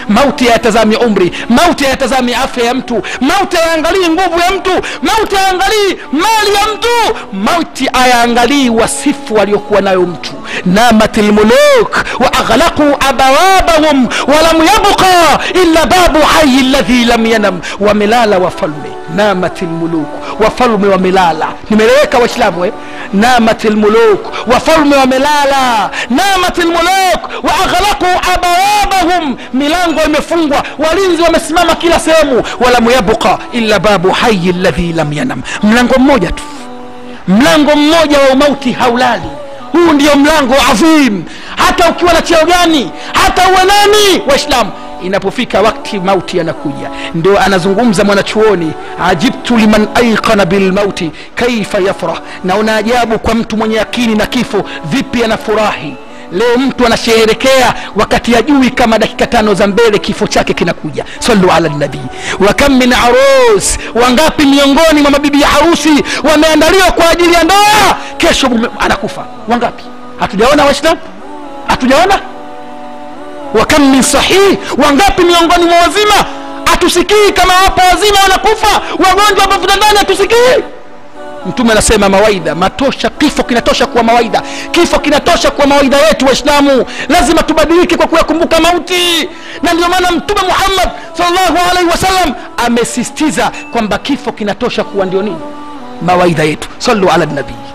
mauti hayatazami umri mauti hayatazami afya ya mtu mauti hayaangalii nguvu ya mtu mauti hayaangalii mali ya mtu mauti hayaangalii wasifu aliokuwa nayo mtu namat lmuluk wa aghlaqu abawabahum walam yabqa illa babu hayi ladhi lam yanam wamelala wafalme namat lmuluk wafalme wamelala nimeleweka waislamu eh? namat lmuluk wafalme wamelala namat lmuluk wa aghlaqu abawabahum milango imefungwa walinzi wamesimama kila sehemu walam yabqa illa babu hayi ladhi lam yanam mlango mmoja tu mlango mmoja wa umauti haulali huu ndio mlango adhim hata ukiwa na cheo gani hata uwe nani waislamu inapofika wakti mauti yanakuja ndio anazungumza mwanachuoni ajibtu liman aikana bilmauti kaifa yafrah naona ajabu kwa mtu mwenye yakini na kifo vipi anafurahi leo mtu anasheherekea wakati ajui kama dakika tano za mbele kifo chake kinakuja salu ala nabii wa kam min arus wangapi miongoni mwa mabibi ya harusi wameandaliwa kwa ajili ya ndoa kesho mume anakufa wangapi hatujaona waislamu hatujaona wa kam min sahih wangapi miongoni mwa wazima hatusikii kama wapo wazima wanakufa wagonjwa wapo vitandani hatusikii mtume anasema mawaidha matosha kifo kinatosha kuwa mawaidha kifo kinatosha kuwa mawaidha yetu waislamu lazima tubadilike kwa kuyakumbuka mauti na ndio maana mtume muhammad salllahu alaihi wasallam amesistiza kwamba kifo kinatosha kuwa ndio nini mawaidha yetu salu ala nabii